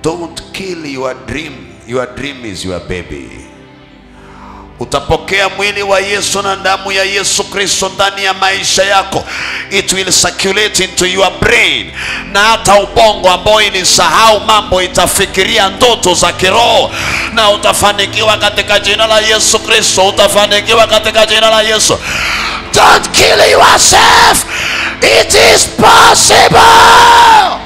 don't kill your dream your dream is your baby utapokea mwili wa yesu na damu ya yesu kristo ndani ya maisha yako it will circulate into your brain na hata ubongo ambao ilisahau mambo itafikiria ndoto za kiroho na utafanikiwa katika jina la yesu kristo utafanikiwa katika jina la yesu don't kill yourself it is possible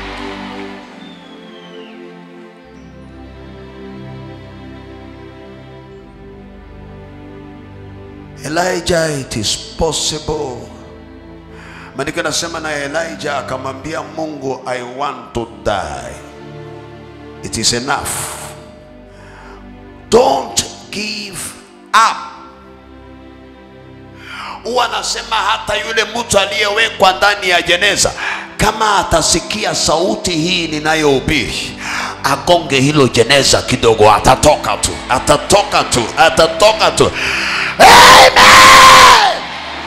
Elijah, it is possible. Maandiko nasema na Elijah akamwambia Mungu, I want to die. It is enough. Don't give up. Huwa anasema hata yule mtu aliyewekwa ndani ya jeneza, kama atasikia sauti hii ninayohubiri, agonge hilo jeneza kidogo, atatoka tu, atatoka tu, atatoka tu. Amen.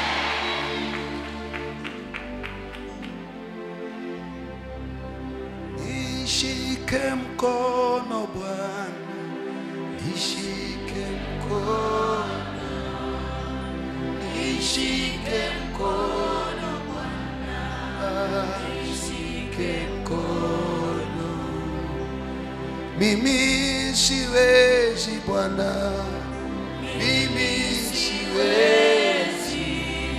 Nishike mkono Bwana, nishike mkono, nishike mkono Bwana, nishike mkono. Mimi siwezi Bwana, mimi siwezi,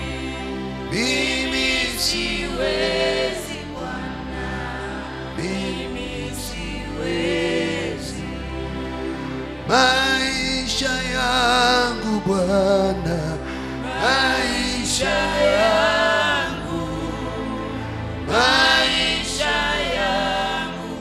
mimi siwezi Bwana, mimi siwezi. Maisha yangu Bwana, maisha yangu, maisha yangu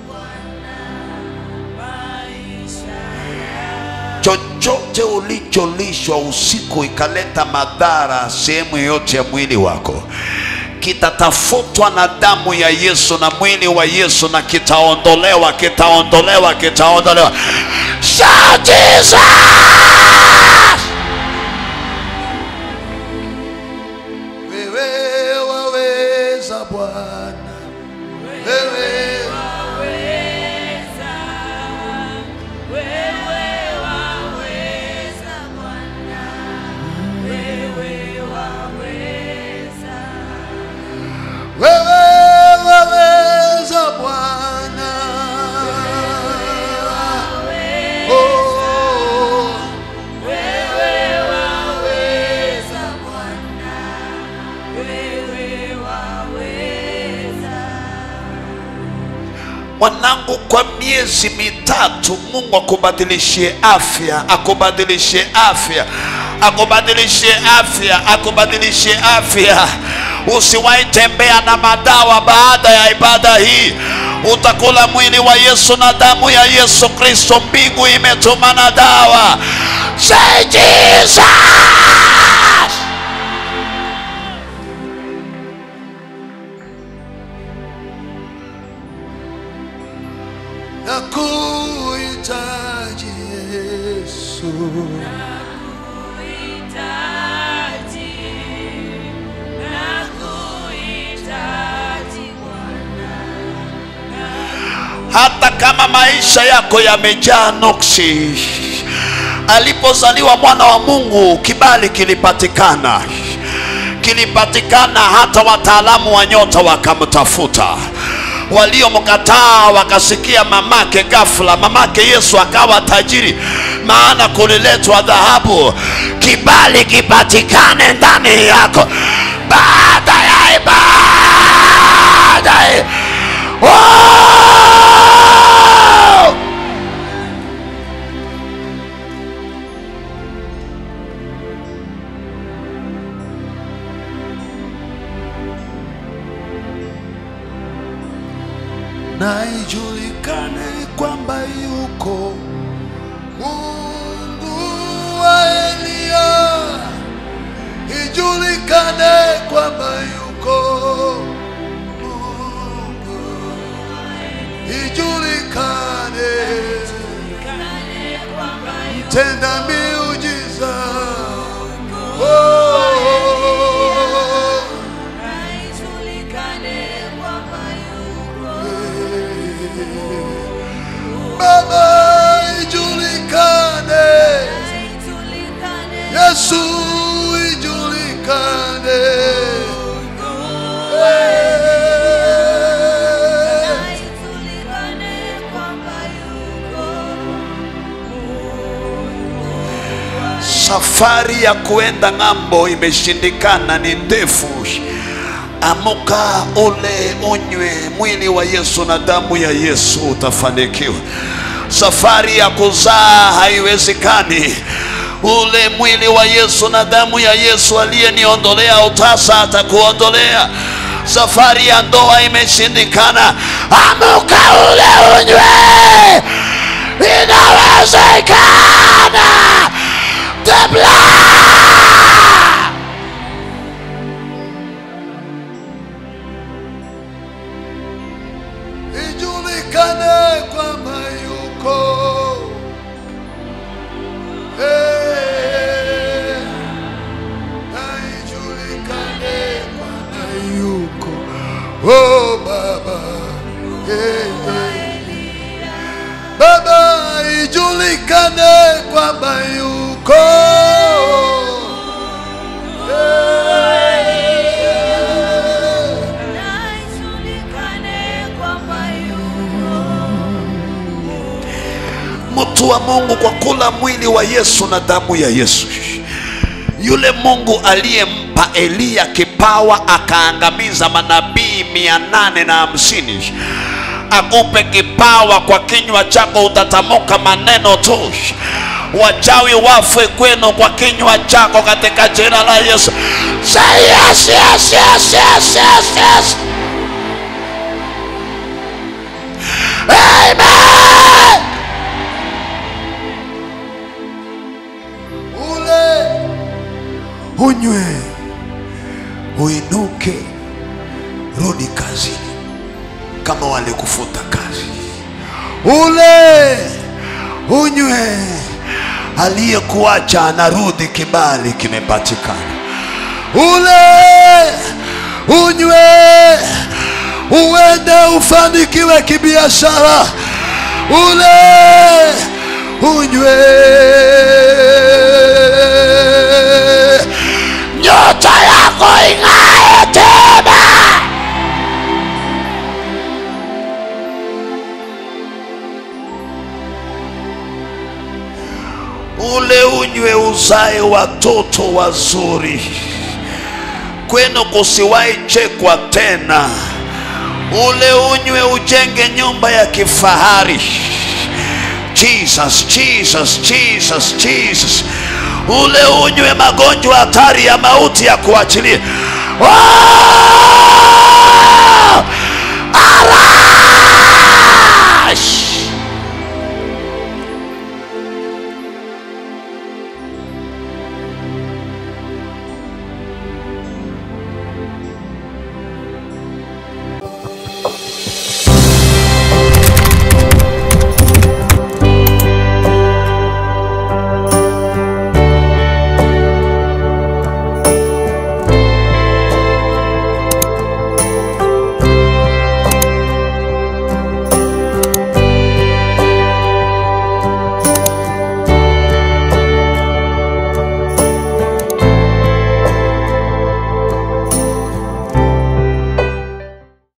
chochote ulicholishwa usiku ikaleta madhara sehemu yoyote ya mwili wako kitatafutwa na damu ya Yesu na mwili wa Yesu na kitaondolewa, kitaondolewa, kitaondolewa. Shout Jesus! Wewe waweza Bwana, wewe wewe waweza Bwana. Oh, mwanangu, kwa miezi mitatu Mungu akubadilishie afya, akubadilishie afya, akubadilishie afya, akubadilishie afya. Usiwahi tembea na madawa baada ya ibada hii. Utakula mwili wa Yesu na damu ya Yesu Kristo. Mbingu imetuma na dawa. Say Jesus! Nakuhitaji Yesu. hata kama maisha yako yamejaa nuksi. Alipozaliwa mwana wa Mungu, kibali kilipatikana, kilipatikana. Hata wataalamu wa nyota wakamtafuta, waliomkataa wakasikia mamake. Ghafla mamake Yesu akawa tajiri, maana kuliletwa dhahabu. Kibali kipatikane ndani yako baada ya ibada. Oh! na ijulikane kwamba yuko Mungu wa Eliya, ijulikane kwamba yuko Mungu, ijulikane tenda miujiza oh. Baba ijulikane, Yesu ijulikane. Eh. Safari ya kuenda ng'ambo imeshindikana, ni ndefu. Amuka ule unywe mwili wa Yesu na damu ya Yesu, utafanikiwa. Safari ya kuzaa haiwezekani. Ule mwili wa Yesu na damu ya Yesu aliyeniondolea utasa atakuondolea. Safari ya ndoa imeshindikana. Amuka ule unywe, inawezekana. The blood ijulikane kwamba yuko Eh, na ijulikane kwamba yuko oh baba Eh, eh. baba ijulikane kwamba yuko Eh, mtu wa Mungu kwa kula mwili wa Yesu na damu ya Yesu. Yule Mungu aliyempa Eliya kipawa akaangamiza manabii mia nane na hamsini akupe kipawa, kwa kinywa chako utatamuka maneno tu, wachawi wafe kwenu kwa kinywa chako, katika jina la Yesu. Say yes, yes, yes, yes, yes, yes. Amen. ule unywe, uinuke, rudi kazini kama walikufuta kazi. Ule unywe, aliyekuacha anarudi, kibali kimepatikana. Ule unywe, uende ufanikiwe kibiashara. Ule unywe, nyota yako ing'ae tena. Ule unywe uzae watoto wazuri, kwenu kusiwahi chekwa tena. Ule unywe ujenge nyumba ya kifahari. Jesus, Jesus, Jesus, Jesus. Ule unywe magonjwa hatari ya mauti ya kuachilia. Oh! Ara!